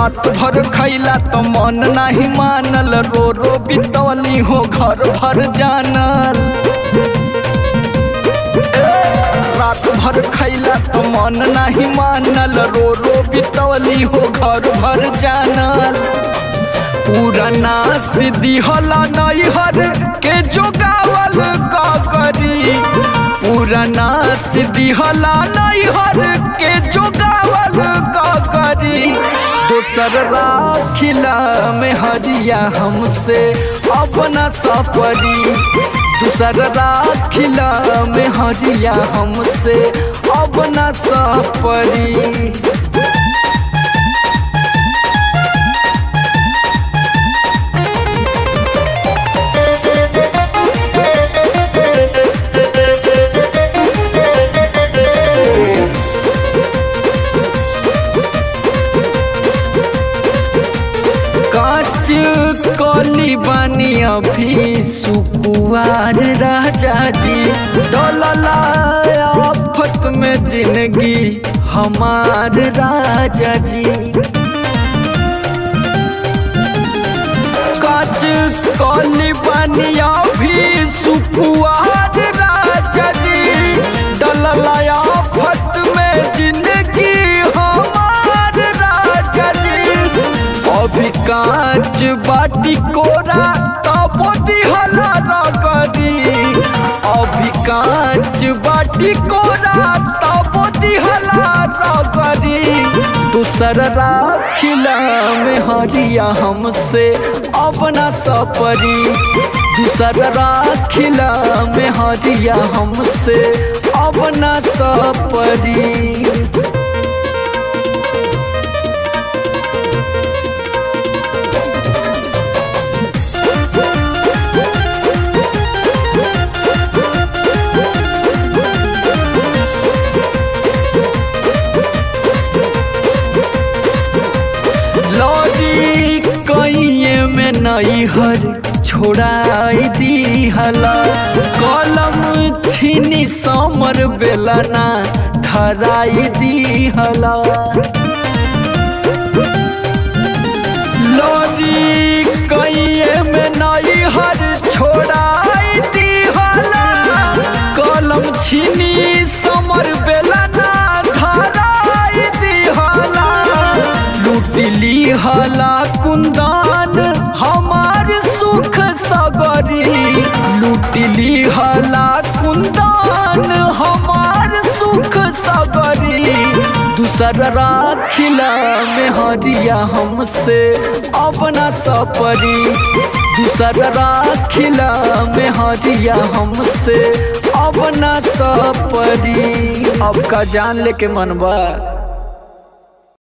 रात भर खैला तो मन नाही मानल रो रो बितौली हो घर भर जानल रात भर खैला तो मन नाही मानल रो रो बितौली हो घर भर जानल पुराना सिद्धि होला नैहर के जोगावल का करी पुराना सिद्धि होला नैहर के जोगावल का करी दोसर राखिला में हरिया हमसे अपना सपरी दूसर राखिला में हरिया हमसे अपना सपरी काच कली बानी अभी सुकुआर राजा जी डोलला आफत में जिंदगी हमार राजा जी काच कली बानी अभी सुकुआर राजा जी डोलला आफत में जिंदगी हमार राजा जी अभी कांच बाटी कोरा तबो दिहला रगरी अभी कांच बाटी कोरा तबो दिहला रगरी दूसर राखिला में हरिया हमसे अपना सपरी दूसर राखिला में हरिया हमसे अपना सपरी लौरी कइये में नई हर छोड़ाई दी हला कलम छीनी समर बेलना धराई दी हला लौरी कइये में नई हर छोड़ाई दी हला कलम छीनी समर बेलना धराई दी हला लूटली हला कुंदन हमार सुख सगरी लूटली हला कुंदन हमार सुख सगरी दूसर राखिला में हरिया हमसे अपना सपरी दूसर राखिला में हरिया हमसे अपना सपरी अब का जान लेके मनबा